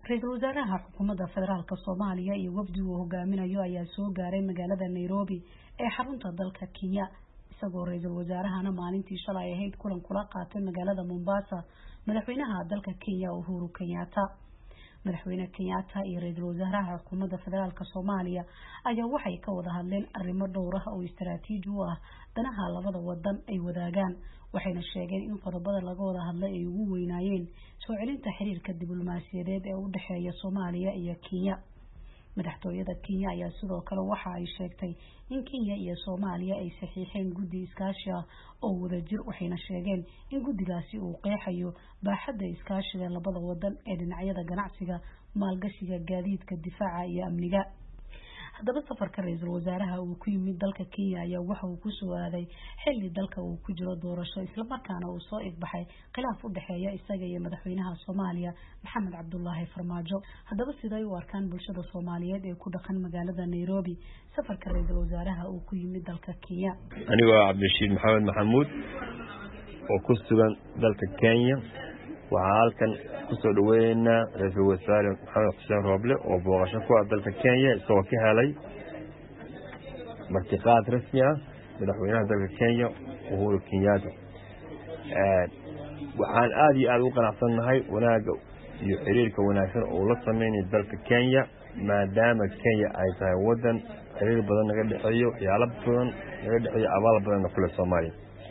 ra-iisul wasaaraha xukuumadda federaalk soomaaliya iyo wafdi uu hogaaminayo ayaa soo gaaray magaalada nairobi ee xarunta dalka kenya isagoo ra-iisul wasaarahana maalintii shalay ahayd kulan kula qaatay magaalada mombasa madaxweynaha dalka kenya uhuru kenyatta madaxweyne kenyatta iyo ra-iisul wasaaraha xukuumadda federaalk soomaaliya ayaa waxay ka wada hadleen arrimo dhowr ah oo istaraatiiji u ah danaha labada wadan ay wadaagaan waxayna sheegeen in qodobada laga wada hadlay ay ugu weynaayeen soo celinta xiriirka diblomaasiyadeed ee u dhexeeya soomaaliya iyo kenya madaxtooyada kenya ayaa sidoo kale waxa ay sheegtay in kenya iyo soomaaliya ay saxiixeen guddi iskaashi ah oo wadajir waxayna sheegeen in guddigaasi uu qeexayo baaxadda iskaashiga labada wadan ee dhinacyada ganacsiga maalgashiga gaadiidka difaaca iyo amniga haddaba safarka ra-iisul wasaaraha uu ku yimid dalka kenya ayaa waxa uu kusoo aaday xilli dalka uu ku jiro doorasho islamarkaana uu soo igbaxay khilaaf u dhexeeya isaga iyo madaxweynaha soomaaliya maxamed cabdulaahi farmaajo haddaba siday u arkaan bulshada soomaaliyeed ee ku dhaqan magaalada nairobi safarka ra-iisul wasaaraha uu ku yimid dalka kenya anigoo cabdirashiid maxamed maxamuud oo ku sugan dalka kenya waxaa halkan kusoo dhaweyneynaa ra-iisul wasaare maxamed xuseen rooble oo booqasho ku ah dalka kenya isagoo ka helay martiqaad rasmi ah madaxweynaha dalka kenya uhuru kenyatta waxaan aada iyo aada ugu qanacsannahay wanaagga iyo xiriirka wanaagsan oo la sameynaya dalka kenya maadaama kenya ay tahay wadan xiriir badan naga dhexeeyo waxyaalo badan naga dhexeeyo abaal badanna kule soomaaliya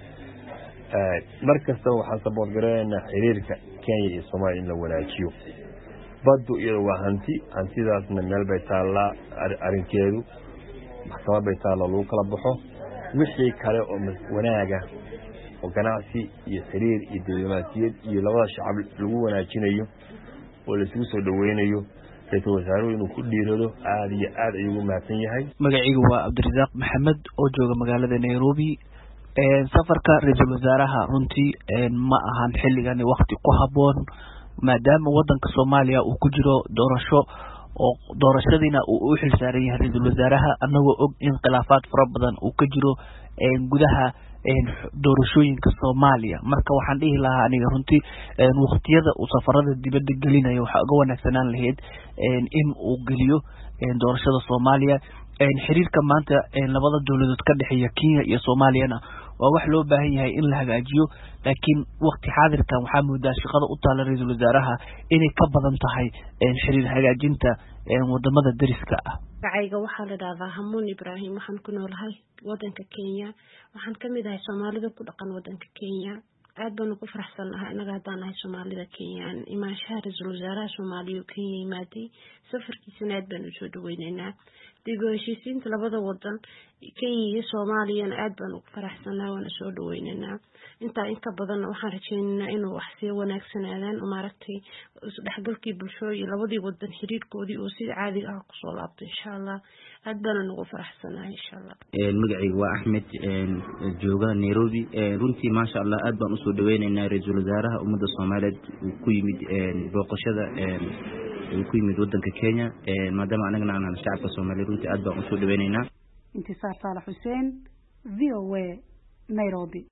mar kastaba waxaan sabood garanaynaa xiriirka kenya iyo soomaaliya in la wanaajiyo baddu iyada waa hanti hantidaasna meel bay taallaa arrinkeedu maxkamad bay taallaa lagu kala baxo wixii kale oo wanaaga oo ganacsi iyo xiriir iyo diblomaasiyad iyo labada shacab lagu wanaajinayo oo laisugu soo dhaweynayo ra-iisul wasaaruhu inuu ku dhiirado aada iyo aada ayuu ugu mahadsan yahay magacaygu waa cabdirasaaq maxamed oo jooga magaalada nairobi safarka ra-iisul wasaaraha runtii ma ahan xilligani wakti ku haboon maadaama wadanka soomaaliya uu ku jiro doorasho oo doorashadiina uu u xilsaaran yahay ra-iisul wasaaraha anagoo og in khilaafaad fara badan uu ka jiro gudaha doorashooyinka soomaaliya marka waxaan dhihi lahaa aniga runtii waktiyada uu safarada dibadda gelinayo waxaa uga wanaagsanaan lahayd in uu geliyo doorashada soomaaliya xiriirka maanta labada dowladood ka dhexeeya kenya iyo soomaaliyana waa wax loo baahan yahay in la hagaajiyo laakiin wakti xaadirkan waxaa moodaa shaqada u taala ra-iisul wasaaraha inay ka badan tahay xiriir hagaajinta wadamada dariska ah magacayga waxaa la dhahdaa hamuun ibraahim waxaan ku noolahay wadanka kenya waxaan kamid ahay soomaalida ku dhaqan wadanka kenya aad baanu ku faraxsannahay inaga haddaan nahay soomaalida kenyaan imaanshaha ra-iisul wasaaraha soomaaliya oo kenya yimaaday safarkiisana aad baanu usoo dhaweyneynaa dib u heshiisiinta labada wadan kenya iyo soomaaliyana aad baanu ugu faraxsannahay waana soo dhaweyneynaa intaa inka badanna waxaan rajeyneynaa inuu wax sii wanaagsanaadaan maaragtay isdhexgalkii bulsho iyo labadii wadan xiriirkoodii oo sida caadiga ah kusoo laabto insha allah aad baana nagu faraxsanahay insha allah magacayga waa axmed jooga nairobi runtii maasha allah aad baan usoo dhaweyneynaa ra-iisul wasaaraha ummadda soomaaliyeed uu ku yimid booqashada uu ku yimid wadanka kenya maadaama anagana aanan shacabka soomaaliya runtii aad baan usoo dhaweyneynaa intisaar saalax xuseen v o a nairobi